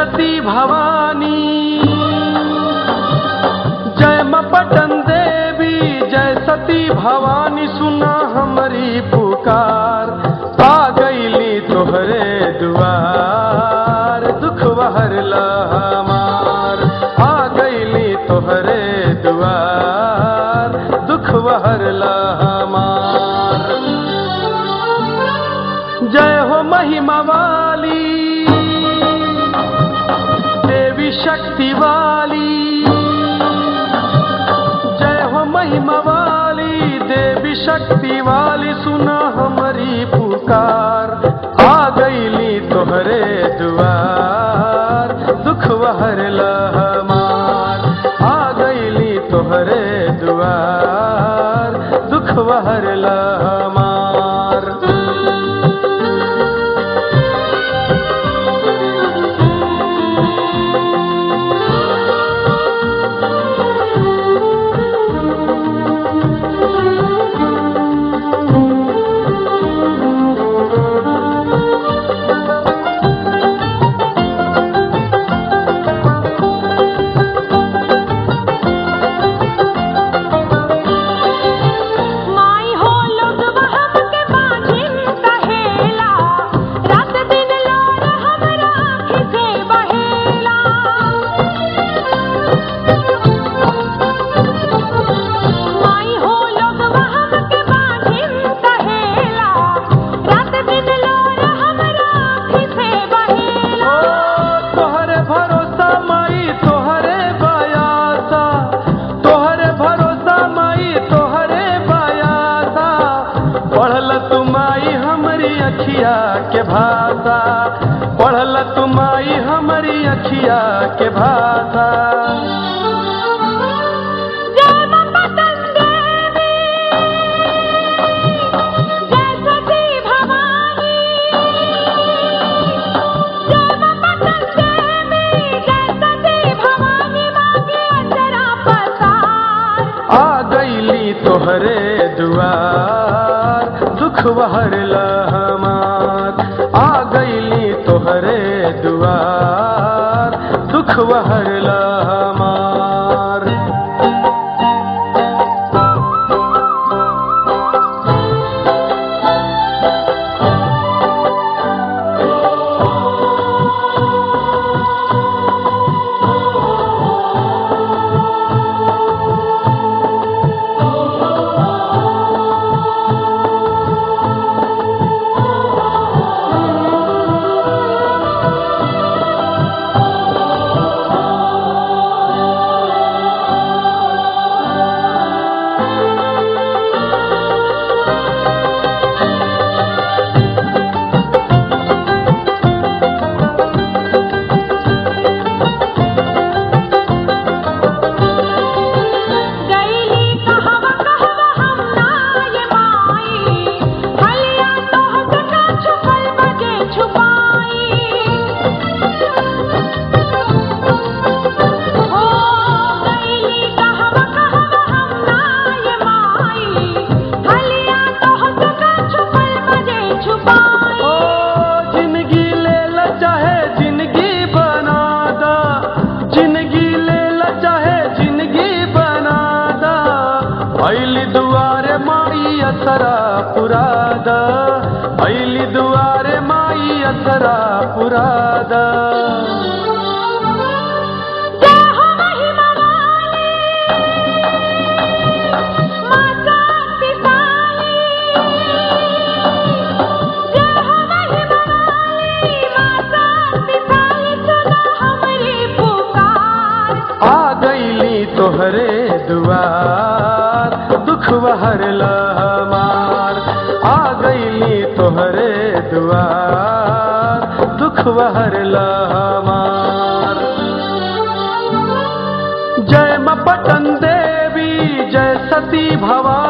सती भवानी जय माँ पटन देवी जय सती भवानी सुना हमारी पुकार आ गईली तोहरे दुआर दुख बहरला हमार आ गईली तोहरे दुआर दुख बहरला हमार जय हो महिमा वाली देवी शक्ति वाली जय हो महिमा वाली देवी शक्ति वाली सुना हमारी पुकार आ गईली तोहरे दुआर दुख बहरला हमार आ गईली तोहरे दुआर दुख बहरला हमार माई हो लोग वहम के बाजिन कहेला रात दिन लोर हमरा आँखी से बहेला माई हो लोग वहम के बाजिन कहेला रात दिन लोर हमरा आँखी से बहेला ओ तोहरे भरोसा माई तोहरे बयासा तोहरे भरोसा माई तोहरे बयासा पढ़ल तू माई हमरी अखिया के भाषा पढ़ल तू माई हमरी अखिया के भाषा जय मां पतन देवी जय सती भवानी जय मां पतन देवी जय सती भवानी मांगे अंतरा पसार आ गईली तोहरे दुआर दुख बहरला हमार आ गईली तोहरे दुआर दुख बहरला हमार गईली कहवा कहवा हम ना ये माई हलिया तोह से का छुपल बजे छुपाई हो गईली कहवा कहवा हम ना ये माई हलिया तोह से का छुपल बजे छुपाई ओ जिंदगी ले ला चाहे जिंदगी बना दा जिंदगी ले ला चाहे जिंदगी बना दा ऐली दुआरे माई असरा पुरादा ऐली दुआरे माई असरा पुरादा जय हो महिमा वाली माता पिताली जय हो महिमा वाली माता पिताली सुना हमरी पुकार आ गईली तोहरे दुआर दुख बहरला हमार आ गईली तोहरे दुआर दुख बहरला हमार जय माँ पटन देवी जय सती भवानी